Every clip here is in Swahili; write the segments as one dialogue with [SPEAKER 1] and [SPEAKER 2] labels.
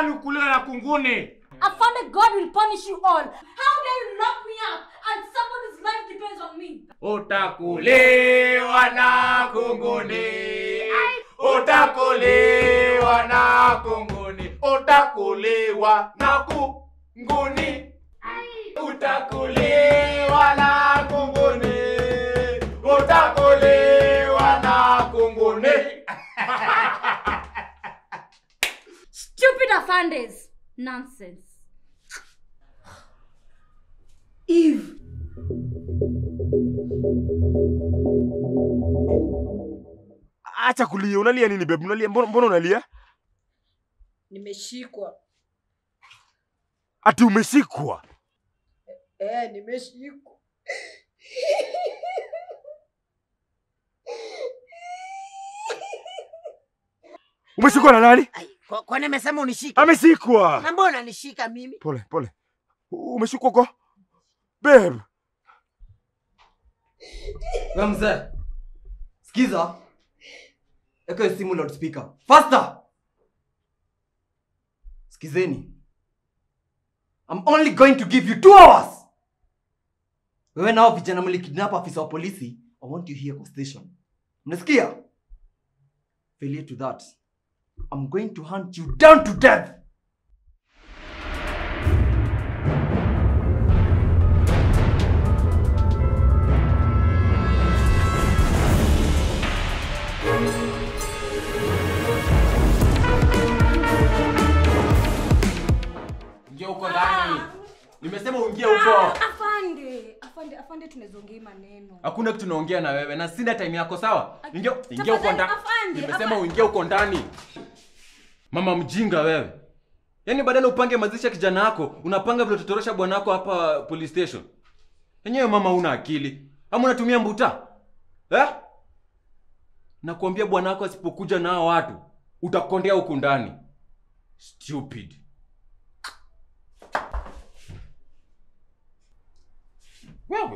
[SPEAKER 1] Yaani ukuliwe na kunguni.
[SPEAKER 2] Afande, God will punish you all. How dare you lock me up and somebody's life depends on me?
[SPEAKER 1] Utakuliwa na kunguni. Utakuliwa na kunguni. Utakuliwa na kunguni. Utakuliwa na kunguni. Utakuliwa na kunguni.
[SPEAKER 2] Stupid Afandes. Nonsense.
[SPEAKER 3] Eve.
[SPEAKER 4] Acha kulia, unalia nini babe? Unalia mbona, mbona unalia?
[SPEAKER 3] Nimeshikwa.
[SPEAKER 4] Ati umeshikwa?
[SPEAKER 3] Eh, nimeshikwa.
[SPEAKER 4] Umeshikwa na nani?
[SPEAKER 3] Ai, kwa- Kwani amesema unishike?
[SPEAKER 4] Ameshikwa.
[SPEAKER 3] Na mbona nishika mimi?
[SPEAKER 4] Pole pole. U- Umeshikwa kwa babe.
[SPEAKER 5] We mzee, sikiza, eka hiyo simu loudspeaker faster. Sikizeni, I'm only going to give you two hours. Wewe nao vijana mlikidnap afisa wa polisi, I want you here kwa station. Mnasikia? Failure to that, I'm going to hunt you down to death.
[SPEAKER 1] Ingia huko ndani. Nimesema uingie huko.
[SPEAKER 2] Afande, afande, afande, tunaweza ongea hii maneno.
[SPEAKER 1] Hakuna kitu naongea na wewe na sina time yako sawa? Ingia
[SPEAKER 2] Tafadhali,
[SPEAKER 1] ingia huko ndani.
[SPEAKER 2] afande,
[SPEAKER 1] Nimesema
[SPEAKER 2] afande.
[SPEAKER 1] uingie huko ndani. Mama mjinga wewe. Yaani badala upange mazishi ya kijana wako, unapanga vile utatorosha bwana wako hapa police station. Yenyewe mama una akili. Ama unatumia mbuta? Eh? Nakwambia bwana wako asipokuja na hao watu, utakondea huku ndani. Stupid. Wewe.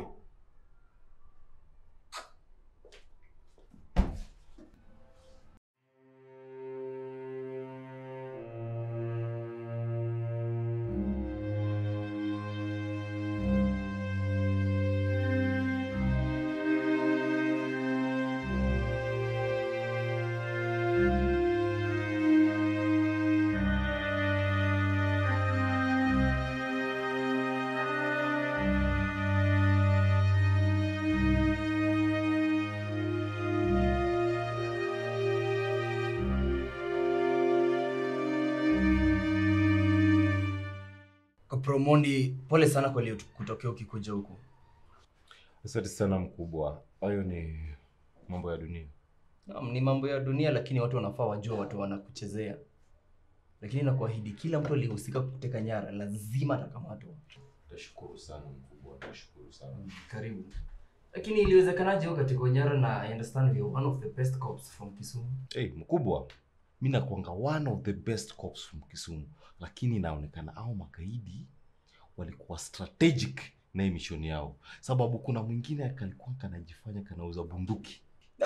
[SPEAKER 5] Kapromondi, pole sana kwa leo kutokea ukikuja huku.
[SPEAKER 6] Asante sana mkubwa, hayo ni mambo ya dunia.
[SPEAKER 5] Naam, ni mambo ya dunia, lakini watu wanafaa wajua watu wanakuchezea. Lakini nakuahidi kila mtu aliyehusika kuteka nyara lazima atakamatwa.
[SPEAKER 6] Tashukuru sana mkubwa, tashukuru sana.
[SPEAKER 5] Karibu. Lakini iliwezekanaje wewe katika nyara na I understand you are one of the best cops from Kisumu?
[SPEAKER 6] Hey, mkubwa, mi nakuanga one of the best cops from Kisumu, lakini inaonekana au magaidi walikuwa strategic na hii mission yao, sababu kuna mwingine akalikuwa kanajifanya kanauza bunduki.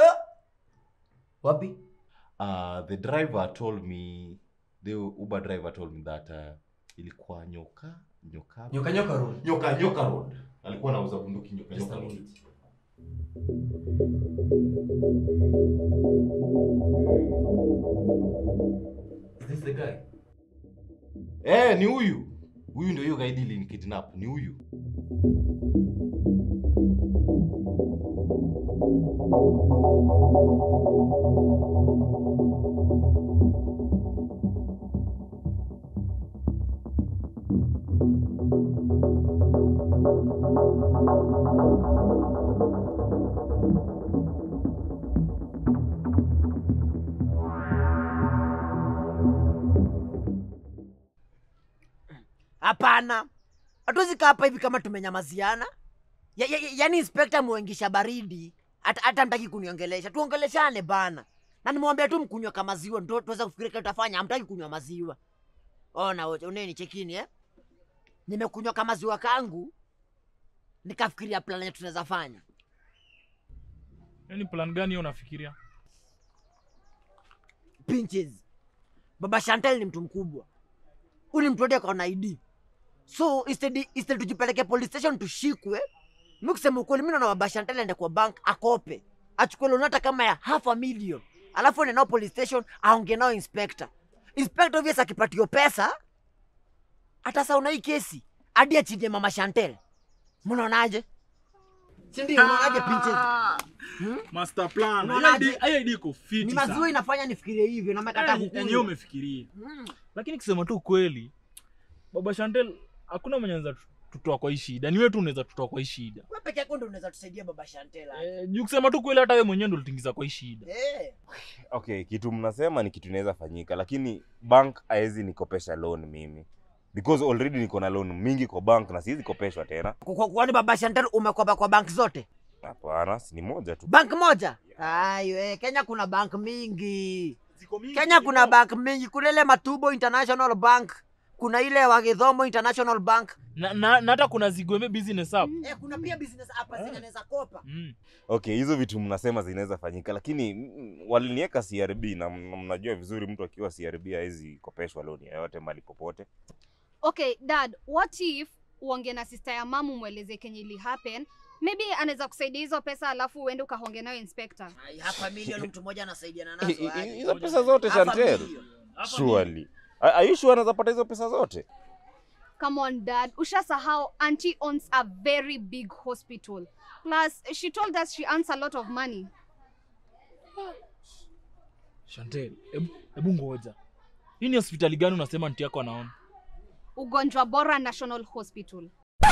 [SPEAKER 5] Wapi?
[SPEAKER 6] Uh, the driver told me, the Uber driver told me that uh, ilikuwa nyoka nyoka
[SPEAKER 5] Nyoka Nyoka Road.
[SPEAKER 6] nyoka nyoka road, alikuwa anauza bunduki nyoka
[SPEAKER 5] Just
[SPEAKER 6] nyoka
[SPEAKER 5] a
[SPEAKER 6] road.
[SPEAKER 5] minute. Is this the guy?
[SPEAKER 6] Eh, ni huyu huyu ndio hiyo gaidi ilikidnap, ni huyu.
[SPEAKER 3] Hapana, hatuwezi kaa hapa hivi kama tumenyamaziana. Ya, ya, ya, yaani inspekta muengisha baridi, hata hata mtaki kuniongelesha. Tuongeleshane bana, na nimewambia tu mkunywa kama maziwa, ndo tuweza kufikiria kile tutafanya. Hamtaki kunywa maziwa. Ona wote, uneni chekini eh? Nimekunywa kama maziwa kangu, nikafikiria plan yetu tunaweza fanya.
[SPEAKER 7] Yaani plan gani hiyo unafikiria?
[SPEAKER 3] Pinches, baba Chantel ni mtu mkubwa, uli mtu hadi akaona id so instead instead tujipeleke police station tushikwe mi kusema ukweli mi naona babashantele aende kwa bank akope achukue loan hata kama ya half a million alafu ende nao police station aongee nao inspector inspector obvious akipatio pesa atasauna hii kesi hadi achilie mama chantel mnaonaje sindio unaonaje pinches
[SPEAKER 7] master plan
[SPEAKER 3] Unaonaje?
[SPEAKER 7] Hiyo idea- hiyo idea iko
[SPEAKER 3] ni
[SPEAKER 7] fiti
[SPEAKER 3] maziwa
[SPEAKER 7] sana
[SPEAKER 3] inafanya nifikirie hivyo na mekata
[SPEAKER 7] Eh, yenyewe umefikiria
[SPEAKER 3] Mm.
[SPEAKER 7] lakini kusema tu kweli baba chantel hakuna mwenye anaweza tutoa kwa hii shida ni wewe tu unaweza tutoa kwa hii shida
[SPEAKER 3] Wewe peke yako ndo unaweza tusaidia baba Shantela.
[SPEAKER 7] eh, juu kusema tu kweli hata wewe mwenyewe ndo ulitingiza kwa hii shida
[SPEAKER 3] Eh.
[SPEAKER 4] okay kitu mnasema ni kitu inaweza fanyika lakini bank haezi nikopesha loan mimi because already niko na loan mingi kwa bank na siwezi kopeshwa tena
[SPEAKER 3] Kwa- kwa- Kwani baba Shantela umekopa kwa bank zote?
[SPEAKER 4] hapana si ni moja tu
[SPEAKER 3] Bank moja? Ayo, eh, Kenya kuna bank mingi. Kenya kuna bank mingi. Kuna ile Matubo International Bank. Kuna ile Wagithomo International Bank.
[SPEAKER 7] na, na, na hata kuna zigwembe business app
[SPEAKER 3] Eh, kuna pia business hapa zenye naweza kopa.
[SPEAKER 7] mm.
[SPEAKER 4] okay hizo vitu mnasema zinaweza fanyika lakini mm, waliniweka crb na m- mnajua vizuri mtu akiwa crb hawezi kopeshwa loan yoyote mali popote
[SPEAKER 8] okay dad what if uonge na sister ya mamu mweleze kenye ili happen maybe anaweza kusaidia hizo pesa alafu uende ukahonge nayo inspector
[SPEAKER 3] Ai, hapa milioni mtu mmoja anasaidiana
[SPEAKER 4] Hi-
[SPEAKER 3] nazo.
[SPEAKER 4] hi-
[SPEAKER 3] aje.
[SPEAKER 4] hizo pesa zote
[SPEAKER 3] Hapa
[SPEAKER 4] chantel
[SPEAKER 3] milioni.
[SPEAKER 4] surely Are- are you sure anaweza pata hizo pesa zote
[SPEAKER 8] come on dad ushasahau auntie owns a very big hospital plus she told us she earns a lot of money
[SPEAKER 7] chantel hebu- hebu ngoja hii ni hospitali gani unasema nti yako anaona
[SPEAKER 8] ugonjwa bora national hospital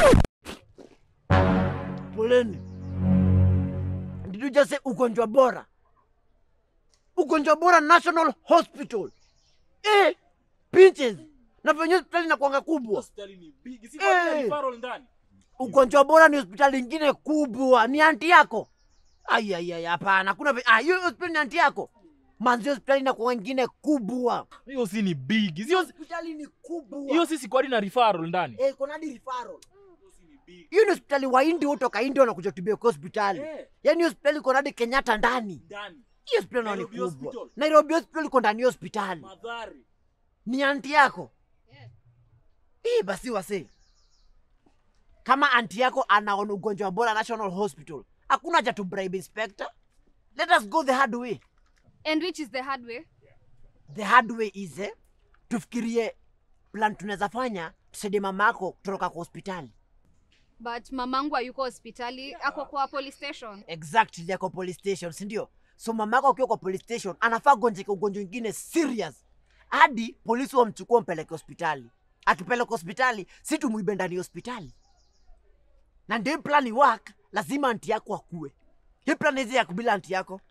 [SPEAKER 3] Poleni. Did you just say ugonjwa bora? Ugonjwa bora National Hospital. Eh, pinches. Na venye hospitali inakuanga kubwa.
[SPEAKER 7] hospitali ni big si
[SPEAKER 3] Eh.
[SPEAKER 7] referral ndani
[SPEAKER 3] Ugonjwa bora ni hospitali ingine kubwa. Ni anti yako. Ai ai ai hapana. Kuna ve- ah hiyo hospitali ni anti yako. Manzi hospitali inakuwa ingine kubwa.
[SPEAKER 7] hiyo si ni big sio
[SPEAKER 3] Hospitali ni kubwa.
[SPEAKER 7] hiyo si sikwadi na referral ndani
[SPEAKER 3] eh kuna hadi referral. Hiyo ni hospitali wa India kutoka India wanakuja kutibia kwa hospitali. Yaani hospitali iko hadi Kenyatta ndani.
[SPEAKER 7] ndani
[SPEAKER 3] Hiyo hospitali nayo ni
[SPEAKER 7] Nairobi
[SPEAKER 3] kubwa.
[SPEAKER 7] Hospital.
[SPEAKER 3] Nairobi hospital iko ndani ya hospitali.
[SPEAKER 7] madhari
[SPEAKER 3] Ni anti yako. Hii basi wase. Kama anti yako anaona ugonjwa bora National Hospital, hakuna haja tu bribe inspector. Let us go the hard way.
[SPEAKER 8] and which is the hard way
[SPEAKER 3] The hard way is eh, tufikirie plan tunaweza fanya tusaidie mama yako kutoroka kwa hospitali.
[SPEAKER 8] but mamangu hayuko hospitali ako kwa police station
[SPEAKER 3] Exactly yako police station, si ndio? So mama yako akiwa kwa police station anafaa gonjeka ugonjwa ingine serious hadi polisi wamchukua wampeleke hospitali. Akipeleka hospitali, si tumuibe ndani ya hospitali. Na ndio hii plan work, lazima anti yako akue. Hii plan hizi ya kubila anti yako.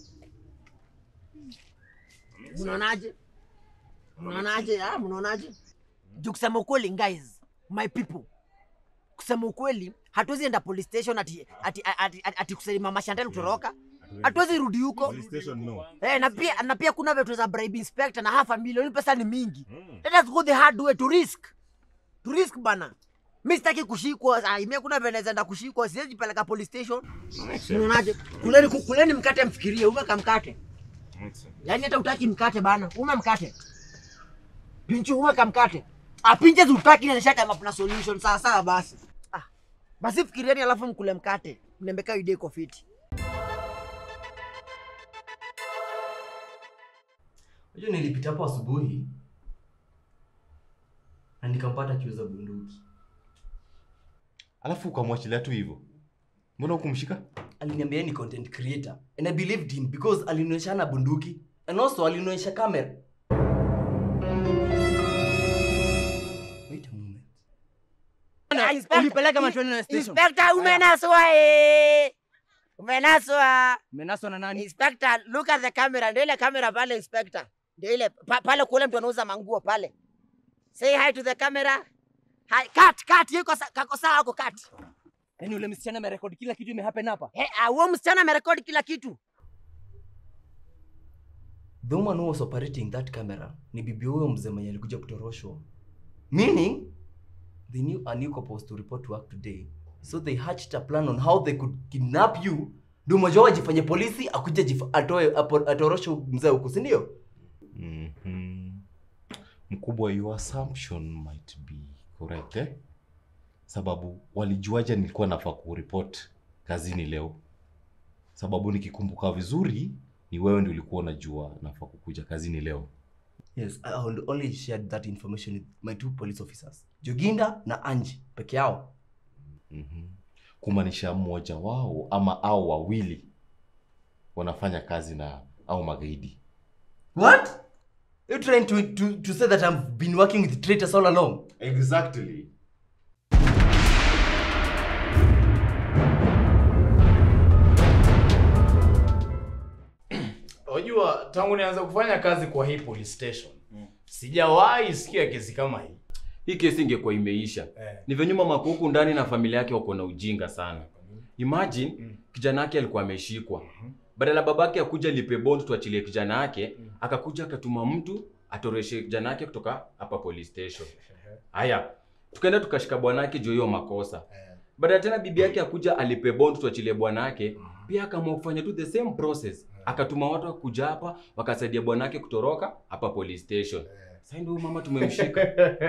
[SPEAKER 3] Mnaonaje? Mnaonaje? Ah, mnaonaje? Juu kusema ukweli guys, my people. Kusema ukweli, hatuwezi enda police station ati ati ati, ati, ati kusema mama Chantal kutoroka. Hatuwezi rudi huko. Eh, na pia na pia kuna vitu za bribe inspector na half a million pesa ni mingi. Let us go the hard way to risk. To risk bana. Mimi sitaki kushikwa. Ah, mimi kuna vile enda kushikwa, siwezi peleka police station. Unaonaje? Kuleni kuleni mkate mfikirie, umeka mkate. Yaani hata utaki mkate bana. Ume mkate. Pinchu umeka mkate. Ah, pinches utaki na nishaka mapna solution sawa sawa basi. Ah. Basi fikirieni alafu mkule mkate. Mnembeka idea iko fiti.
[SPEAKER 5] Unajua nilipita hapo asubuhi na nikampata akiuza bunduki.
[SPEAKER 6] alafu ukamwachilia tu hivyo mbona hukumshika
[SPEAKER 5] Aliniambia yeye ni content creator and I believed him because alinionyesha na bunduki and also alinionyesha kamera. Wait a moment.
[SPEAKER 3] Ulipeleka
[SPEAKER 5] Machoni na station.
[SPEAKER 3] Inspector umenaswa eh. Umenaswa.
[SPEAKER 5] Menaswa na nani?
[SPEAKER 3] Inspector, look at the camera. Ndio ile kamera pale inspector. Ndio ile pa, pale kule mtu anauza manguo pale. Say hi to the camera. Hi, cut, cut. Yuko sa- kako sawa hapo cut.
[SPEAKER 5] Yaani ule msichana amerekodi kila kitu imehappen hapa.
[SPEAKER 3] Eh, ah, huo msichana amerekodi kila kitu.
[SPEAKER 5] The woman who was operating that camera ni bibi huyo mzee mwenye alikuja kutoroshwa. Meaning they knew a new couple was to report to work today. So they hatched a plan on how they could kidnap you. Ndio mmoja wao ajifanye polisi akuje jif- atoe apo- atoroshe mzee huku, si ndio?
[SPEAKER 6] Mhm. mkubwa your assumption might be correct eh? sababu walijuaje nilikuwa nafaa kuripot kazini leo sababu nikikumbuka vizuri ni wewe ndio ulikuwa unajua nafaa kukuja kazini leo
[SPEAKER 5] Yes, I had only shared that information with my two police officers, Joginda na Anji peke yao.
[SPEAKER 6] mm-hmm. kumaanisha mmoja wao ama au wawili wanafanya kazi na au magaidi
[SPEAKER 5] What? You trying to, to, to say that I've been working with traitors all along?
[SPEAKER 6] exactly
[SPEAKER 9] Unajua tangu nianza kufanya kazi kwa hii police station sijawahi sikia kesi kama hii.
[SPEAKER 1] hii kesi ingekuwa imeisha
[SPEAKER 9] Eh.
[SPEAKER 1] ni venye mama kuku ndani na familia yake wako na ujinga sana imagine
[SPEAKER 9] Mm.
[SPEAKER 1] kijana yake alikuwa ameshikwa badala babake akuja lipe bond tuachilie kijana yake akakuja akatuma mtu atoreshe kijana yake kutoka hapa police station haya tukaenda tukashika bwanake juu hiyo makosa
[SPEAKER 9] Eh.
[SPEAKER 1] badala tena bibi yake akuja alipe bond tuachilie bwanake pia akaamua kufanya tu the same process akatuma watu wakuja hapa wakasaidia bwanake kutoroka hapa police station sasa ndio mama tumemshika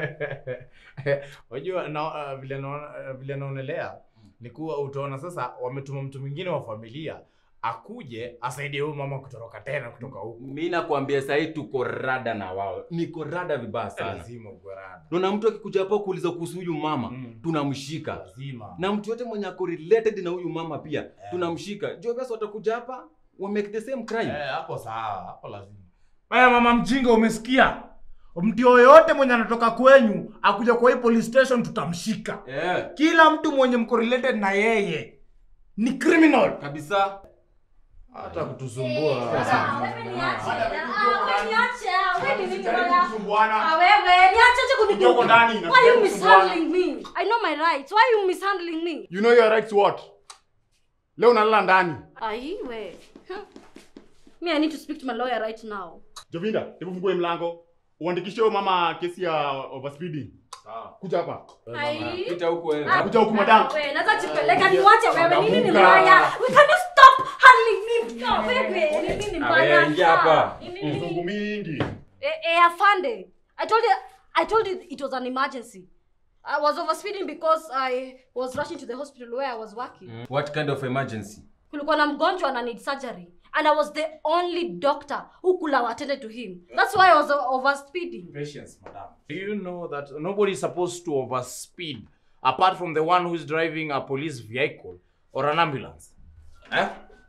[SPEAKER 9] Unajua na uh, vile naona uh, vile naonelea ni kuwa utaona sasa wametuma mtu mwingine wa familia akuje asaidie huyu mama kutoroka tena kutoka huku.
[SPEAKER 1] mi nakwambia sahii tuko rada na wao niko rada vibaya sana
[SPEAKER 9] Lazima uwe rada.
[SPEAKER 1] naona mtu akikuja hapa kuuliza kuhusu huyu mama
[SPEAKER 9] Mm.
[SPEAKER 1] tunamshika
[SPEAKER 9] Lazima.
[SPEAKER 1] na mtu yote mwenye ako related na huyu mama pia tunamshika juu basi watakuja hapa wa make the same crime
[SPEAKER 9] Eh, hapo sawa, hapo lazima. Wewe mama mjinga umesikia? Mtu yoyote mwenye anatoka kwenyu akuja kwa hii police station tutamshika.
[SPEAKER 1] eh,
[SPEAKER 9] Kila mtu mwenye mko related na yeye ni criminal.
[SPEAKER 1] kabisa
[SPEAKER 9] Hata kutusumbua.
[SPEAKER 2] Sasa, wewe niache. Ah, wewe niache. Ah, wewe ni nini bwana? Ah,
[SPEAKER 9] Kusumbuana.
[SPEAKER 2] wewe niache acha
[SPEAKER 9] Kuja huko
[SPEAKER 2] kuniguga.
[SPEAKER 9] ndani,
[SPEAKER 2] Why you
[SPEAKER 9] kusumbuana.
[SPEAKER 2] mishandling me? I know my rights. Why you mishandling me?
[SPEAKER 10] You know your rights what? Leo unalala ndani.
[SPEAKER 2] Ai, we. Huh. Me, I need to speak to my lawyer right now.
[SPEAKER 10] Jovinda, hebu fungue mlango. Uandikishe huyo mama kesi ya overspeeding. Kuja hapa.
[SPEAKER 2] Ai.
[SPEAKER 1] pita huku wewe
[SPEAKER 2] Ah,
[SPEAKER 10] Kuja huku madam.
[SPEAKER 2] wewe, naweza jipeleka niwache wewe. Nini ni mbaya? We can you stop handling me? Oh, wewe, nini ni
[SPEAKER 1] Ah,
[SPEAKER 2] mbaya?
[SPEAKER 1] wewe, ingia hapa.
[SPEAKER 2] Nini ni-
[SPEAKER 10] Mzungu mingi.
[SPEAKER 2] Eh, eh, afande. I told you I told you it was an emergency. I was overspeeding because I was rushing to the hospital where I was working.
[SPEAKER 1] what kind of emergency
[SPEAKER 2] Kulikuwa na mgonjwa ana need surgery and I was the only doctor who could have attended to him. That's why I was o- overspeeding.
[SPEAKER 9] Patience, madam. Do you know that nobody is supposed to overspeed apart from the one who is driving a police vehicle or an ambulance? Eh?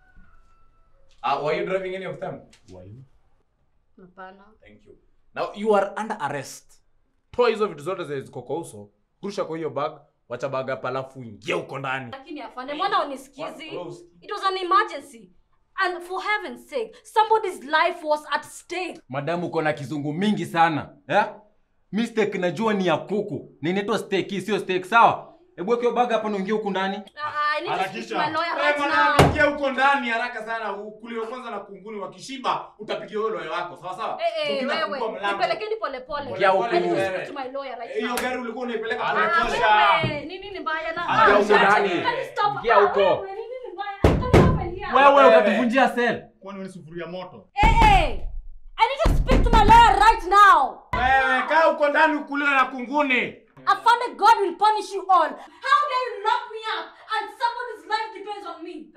[SPEAKER 9] Uh, were you driving any of them? Were you?
[SPEAKER 2] Hapana.
[SPEAKER 9] Thank you. Now you are under arrest. Toa hizo vitu zote zenye ziko kwa uso, rusha kwa hiyo bag, wacha bag hapa alafu ingia huko ndani.
[SPEAKER 2] Lakini afande, mbona unisikizi?
[SPEAKER 9] Wewe usikii.
[SPEAKER 2] It was an emergency. And for heaven's sake, somebody's life was at stake.
[SPEAKER 1] madamu uko na kizungu mingi sana eh? mistake najua ni ya kuku na inaitwa steak hii sio steak sawa hebu weke hiyo bag hapa na uingie huku ndani
[SPEAKER 2] I need to speak to my lawyer
[SPEAKER 9] Eh,
[SPEAKER 2] right
[SPEAKER 9] bwana,
[SPEAKER 2] now.
[SPEAKER 9] ingia huko ndani haraka sana. Ukuliwe kwanza na kunguni wakishiba utapigia wewe lawyer wako, sawa sawa?
[SPEAKER 2] Eh, eh,
[SPEAKER 9] Tukina
[SPEAKER 2] wewe,
[SPEAKER 9] kufungua mlango.
[SPEAKER 2] nipelekeni polepole.
[SPEAKER 1] Ingia huku.
[SPEAKER 2] I need to
[SPEAKER 9] Wewe.
[SPEAKER 2] speak to my lawyer right
[SPEAKER 9] Eh, Hiyo
[SPEAKER 2] now.
[SPEAKER 9] gari ulikuwa unaipeleka
[SPEAKER 2] Ah,
[SPEAKER 9] pole
[SPEAKER 2] wewe, nini ni mbaya na-
[SPEAKER 1] Ingia
[SPEAKER 2] Ah,
[SPEAKER 1] huko
[SPEAKER 2] shut
[SPEAKER 1] ndani.
[SPEAKER 2] it. Can you stop?
[SPEAKER 1] Ingia
[SPEAKER 2] Ah,
[SPEAKER 1] huko.
[SPEAKER 2] wewe, nini ni mbaya? Can you open here?
[SPEAKER 1] wewe
[SPEAKER 9] Wewe.
[SPEAKER 1] utatuvunjia sel
[SPEAKER 10] Kwani wewe ni sufuria moto?
[SPEAKER 2] Eh, eh. I need to speak to my lawyer right now.
[SPEAKER 9] Wewe kaa huko ndani ukuliwe na kunguni.
[SPEAKER 2] Afande, God will punish you all. How dare you lock me up and somebody's life depends on me?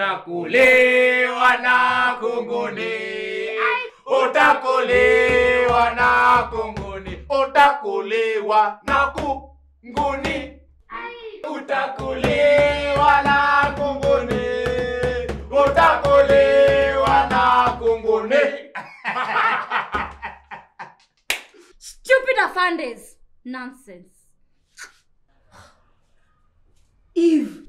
[SPEAKER 9] Utakuliwa na kunguni. Utakuliwa na kunguni. Utakuliwa na kunguni. Utakuliwa na kunguni. Utakuliwa na kunguni.
[SPEAKER 2] Stupid Afandes. Nonsense. Eve.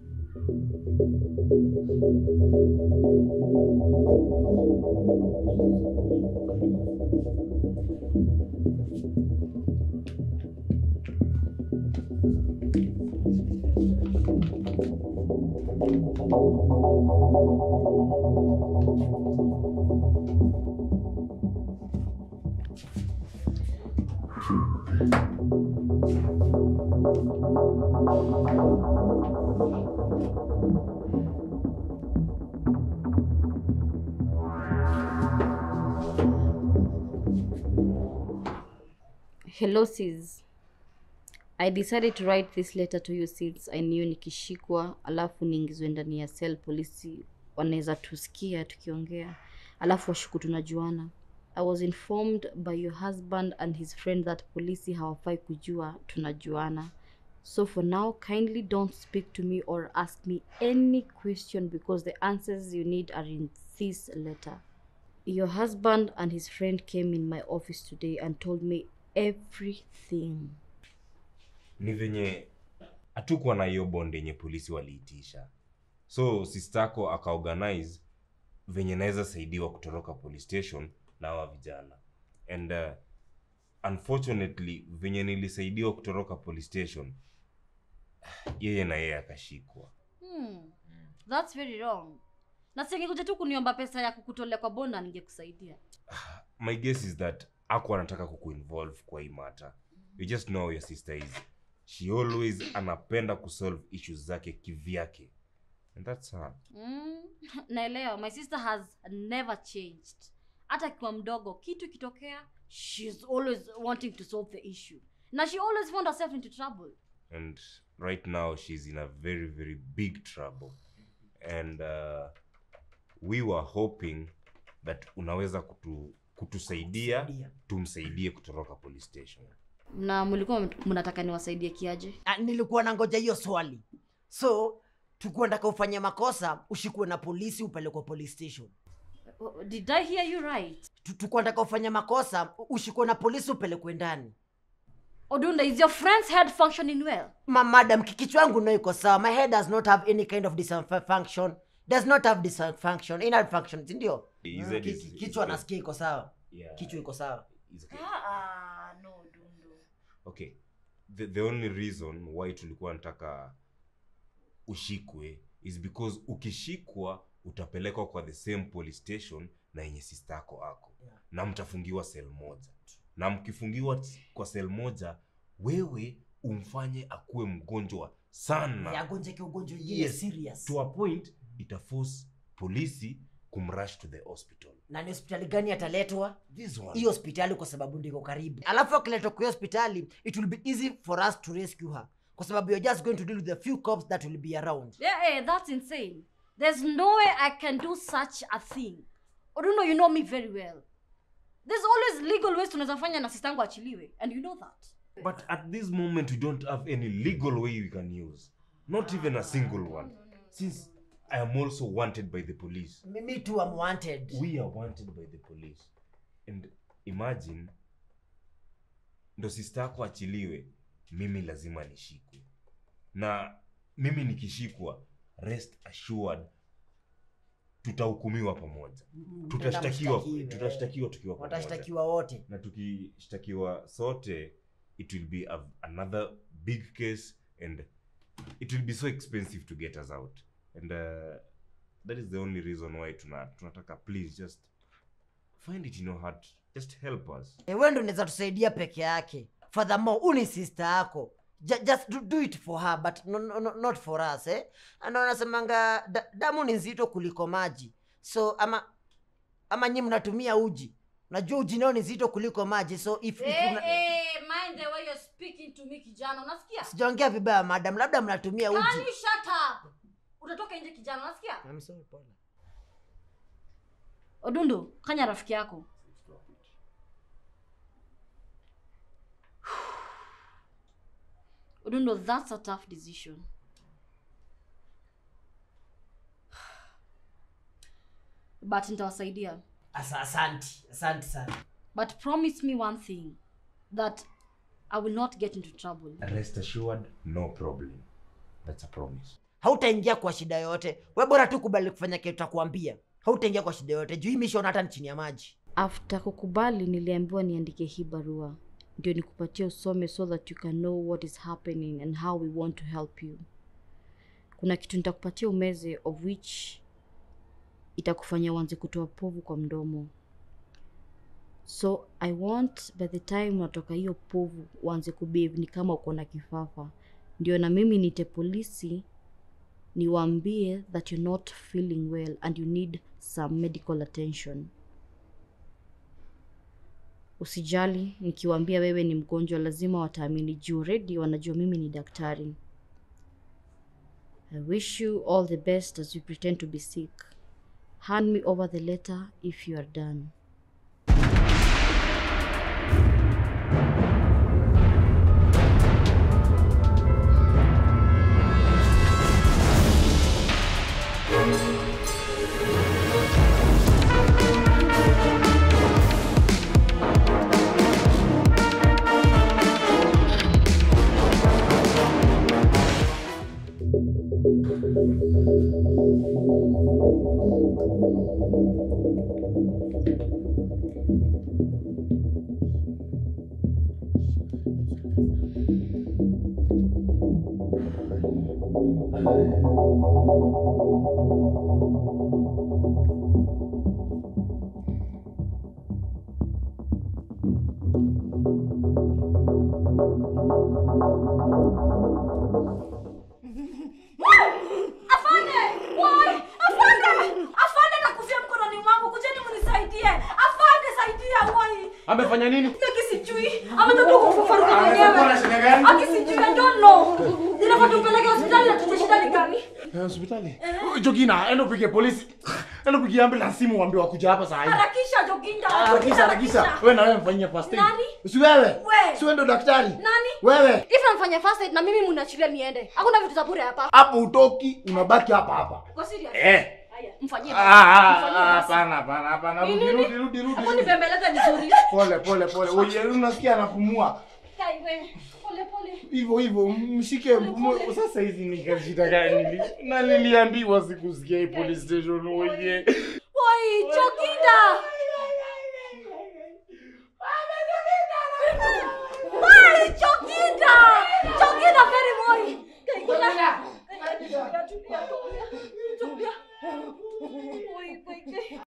[SPEAKER 2] Hello sis. I decided to write this letter to you since I knew nikishikwa alafu niingizwe ndani ya cell polisi wanaweza tusikia tukiongea alafu washuku tunajuana. I was informed by your husband and his friend that polisi hawafai kujua tunajuana. So for now, kindly don't speak to me or ask me any question because the answers you need are in this letter. Your husband and his friend came in my office today and told me everything.
[SPEAKER 4] ni venye hatukuwa na hiyo bond yenye polisi waliitisha so sistako akaorganize venye naweza saidiwa kutoroka police station na hawa vijana and uh, unfortunately venye nilisaidiwa kutoroka police station yeye na yeye akashikwa
[SPEAKER 2] Hmm. That's very wrong. Na singekuja tu kuniomba pesa ya kukutolea kwa bonda ningekusaidia.
[SPEAKER 4] my guess is that aku anataka kukuinvolve kwa hii mata you just know how your sister is she always anapenda kusolve issues zake kivyake and that's her
[SPEAKER 2] Mm. Naelewa. My sister has never changed. Hata akiwa mdogo, kitu ikitokea, she's always wanting to solve the issue. Na she always found herself into trouble.
[SPEAKER 4] and right now she's in a very very big trouble and uh, we were hoping that unaweza kutu, kutusaidia tumsaidie kutoroka police station
[SPEAKER 2] Na mlikuwa mnataka niwasaidie kiaje?
[SPEAKER 3] Ah, nilikuwa na ngoja hiyo swali so tukuwa ndaka ufanye makosa ushikwe na polisi upelekwe police station
[SPEAKER 2] Oh, Did I hear you right?
[SPEAKER 3] Tu- tukuwa ndaka ufanye makosa u- ushikwe na polisi upelekwe ndani
[SPEAKER 2] Odunda, is your friend's head functioning well?
[SPEAKER 3] Ma madam ki- kichwa yangu no iko sawa my head does not have any kind of dysfunction does not have dysfunction ina function si ndio
[SPEAKER 4] He
[SPEAKER 3] Mm,
[SPEAKER 4] said
[SPEAKER 3] ki-
[SPEAKER 4] it's-
[SPEAKER 3] ki-
[SPEAKER 4] it's
[SPEAKER 3] kichwa
[SPEAKER 4] okay.
[SPEAKER 3] nasikia iko sawa
[SPEAKER 4] Yeah.
[SPEAKER 3] kichwa iko sawa
[SPEAKER 4] It's okay.
[SPEAKER 2] Ah, no, Dundu.
[SPEAKER 4] okay the, the only reason why tulikuwa nataka ushikwe is because ukishikwa utapelekwa kwa the same police station na yenye sistako ako
[SPEAKER 3] Yeah.
[SPEAKER 4] na mtafungiwa sel moja na mkifungiwa t- kwa sel moja wewe umfanye akuwe mgonjwa sana
[SPEAKER 3] yagonjeke ugonjwa ingine
[SPEAKER 4] Yes.
[SPEAKER 3] serious
[SPEAKER 4] to a point itaforce polisi kumrush to the hospital
[SPEAKER 3] na ni hospitali gani ataletwa
[SPEAKER 4] this one
[SPEAKER 3] hii hospitali kwa sababu ndiko karibu alafu akiletwa kwa hiyo hospitali it will be easy for us to rescue her kwa sababu you're just going to deal with the few cops that will be around
[SPEAKER 2] Yeah, hey, that's insane. There's no way I can do such a thing. Odundo, you know me very well. There's always legal ways tunaweza fanya na sistangu achiliwe, and you know that.
[SPEAKER 4] but at this moment we don't have any legal way we can use not even a single one since i am also wanted by the police
[SPEAKER 3] me, me too I'm wanted
[SPEAKER 4] we are wanted by the police and imagine ndo sista yako achiliwe mimi lazima nishikwe na mimi nikishikwa rest assured tutahukumiwa pamoja tutashtakiwa
[SPEAKER 3] mshtakiwe.
[SPEAKER 4] tutashtakiwa tukiwa pamoja
[SPEAKER 3] watashtakiwa wote
[SPEAKER 4] na tukishtakiwa sote it will be a, another big case and it will be so expensive to get us out and uh, that is the only reason why tuna, tunataka please just find it in your heart just help us
[SPEAKER 3] e, we ndo unaweza tusaidia peke yake furthermore uni sister yako Ju- just do, do it for her but no, no, no, not for us eh? ana wanasemanga da, damu ni nzito kuliko maji so ama ama nyi mnatumia uji najua uji nao ni nzito kuliko maji so if, if
[SPEAKER 2] Hey,
[SPEAKER 3] una...
[SPEAKER 2] hey, mind the way you're speaking to me kijana, unasikia?
[SPEAKER 3] sijaongea vibaya madam labda mnatumia
[SPEAKER 2] Can
[SPEAKER 3] uji
[SPEAKER 2] you shut up? Utatoka nje kijana, unasikia?
[SPEAKER 3] I'm sorry, pole.
[SPEAKER 2] Odundu, kanya rafiki yako. Odundu, that's a tough decision. But nitawasaidia.
[SPEAKER 3] Asa, asanti asanti sana
[SPEAKER 2] But promise me one thing that I will not get into trouble.
[SPEAKER 4] rest assured no problem that's a promise
[SPEAKER 3] hautaingia kwa shida yote we bora tu kubali kufanya kitu takuambia hautaingia kwa shida yote juu hii mission hata ni chini ya maji
[SPEAKER 2] After kukubali niliambiwa niandike hii barua ndio nikupatie usome so that you can know what is happening and how we want to help you. Kuna kitu nitakupatia umeze of which itakufanya uanze kutoa povu kwa mdomo. So I want by the time unatoka hiyo povu uanze kubehave ni kama uko na kifafa, ndio na mimi nite polisi niwaambie that you're not feeling well and you need some medical attention. Usijali, nikiwaambia wewe ni mgonjwa lazima wataamini juu already wanajua mimi ni daktari. I wish you all the best as you pretend to be sick. Hand me over the letter if you are done.
[SPEAKER 11] Afande! Why? Afande! Afande nakufia mkononi mwangu, kujeni mnisaidie. Afande saidia why?
[SPEAKER 1] Amefanya nini?
[SPEAKER 11] Mimi sijui. Ametoka kufafaruka
[SPEAKER 9] Amekuwa na
[SPEAKER 11] mwenyewe.
[SPEAKER 9] shida gani?
[SPEAKER 11] Aki sijui, I don't know. Ninafaa tumpeleke hospitali na tujue shida ni gani.
[SPEAKER 9] Eh, hospitali. Jogina, enda upige polisi. Enda upige ambulance simu uambie wakuja hapa saa hii.
[SPEAKER 11] Harakisha Joginda.
[SPEAKER 9] Harakisha, harakisha. Wewe na wewe mfanyie first aid.
[SPEAKER 11] Nani?
[SPEAKER 9] Si wewe?
[SPEAKER 11] We.
[SPEAKER 9] Si wewe ndo daktari?
[SPEAKER 11] Nani?
[SPEAKER 9] Wewe.
[SPEAKER 11] If namfanya first aid na mimi mnaachilia niende. Hakuna vitu za bure hapa.
[SPEAKER 9] Hapo utoki, unabaki hapa hapa.
[SPEAKER 11] Uko serious?
[SPEAKER 9] Eh.
[SPEAKER 11] Haya, mfanyie.
[SPEAKER 9] Ah, ah,
[SPEAKER 11] Mfanyie
[SPEAKER 9] ah,
[SPEAKER 11] basi.
[SPEAKER 9] hapana, hapana, hapana.
[SPEAKER 11] Ni
[SPEAKER 9] Rudi,
[SPEAKER 11] nini?
[SPEAKER 9] rudi, rudi, rudi.
[SPEAKER 11] Hapo
[SPEAKER 9] rudi.
[SPEAKER 11] nibembeleze vizuri.
[SPEAKER 9] Pole, pole, pole. Oye, unasikia anapumua.
[SPEAKER 11] Kai we. Pole pole.
[SPEAKER 9] Hivyo hivyo, mshike mpumu. Sasa hizi ni kashida gani? Nili- Na niliambiwa sikusikia hii police station oye.
[SPEAKER 11] Woi, Joginda. Woi, Joginda. Joginda very boy. Kai kuna. Tulia, tulia, tulia. Tulia. Woi, woi, kai.